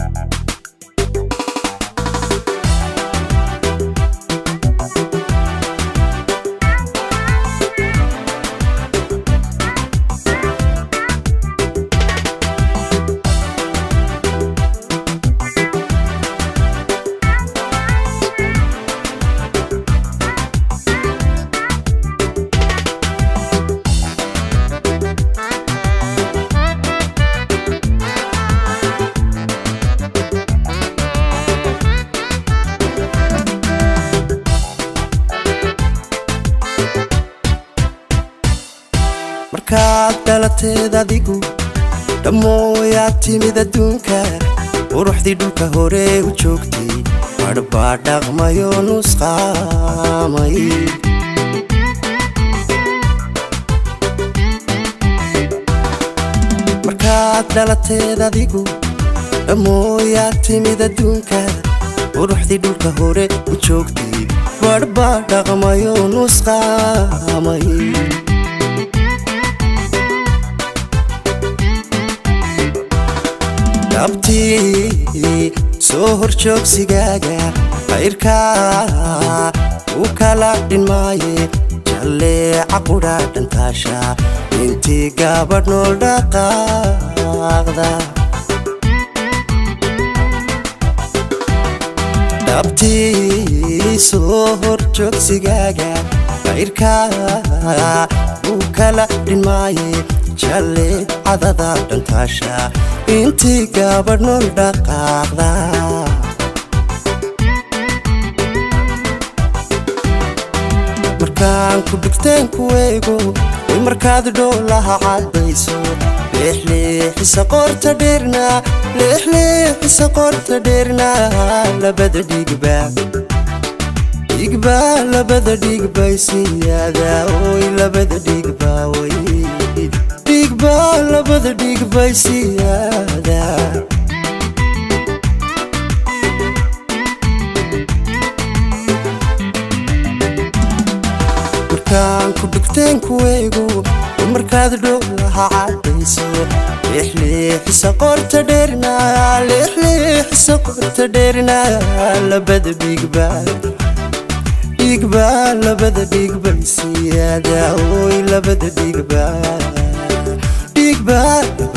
markaad dhalateed adigu dhammooyaad timid adduunka quruxdii dhulka hore u joogtay badhbaa dhaqmayo nusqaamay markaad dhalateed adigu dhammooyaad timid adduunka quruxdii dhulka hore u joogtay badhbaa dhaqmayo nusqaamay dhabtii soo hor joogsigaaga qayrkaa u kala dhinmaaye jalleeca qudha dhantaasha intii gaabadh nool dhaqaaqda dhabtii soo hor joogsigaaga qayrkaa u kala dhinmaaye jalle cadada dhantaasha intii gaabadh nool dhaqaaqda markaan ku dhigteen ku eego way markaad dhoolaha caddayso leexleexisa qorta dheerna leexleexisa qorta dheerna labada dhigba dhigba labada dhigbay siyaada oy labada dhigba way dhigba labada dhigbay siyaada markaan ku dhigteen ku eego markaad dhowlaha caddayso leexleexisa qorta dheerna leexleexisa qorta dheerna labada dhigba dhigba labada dhigbay siyaada oy labada dhigba dhigba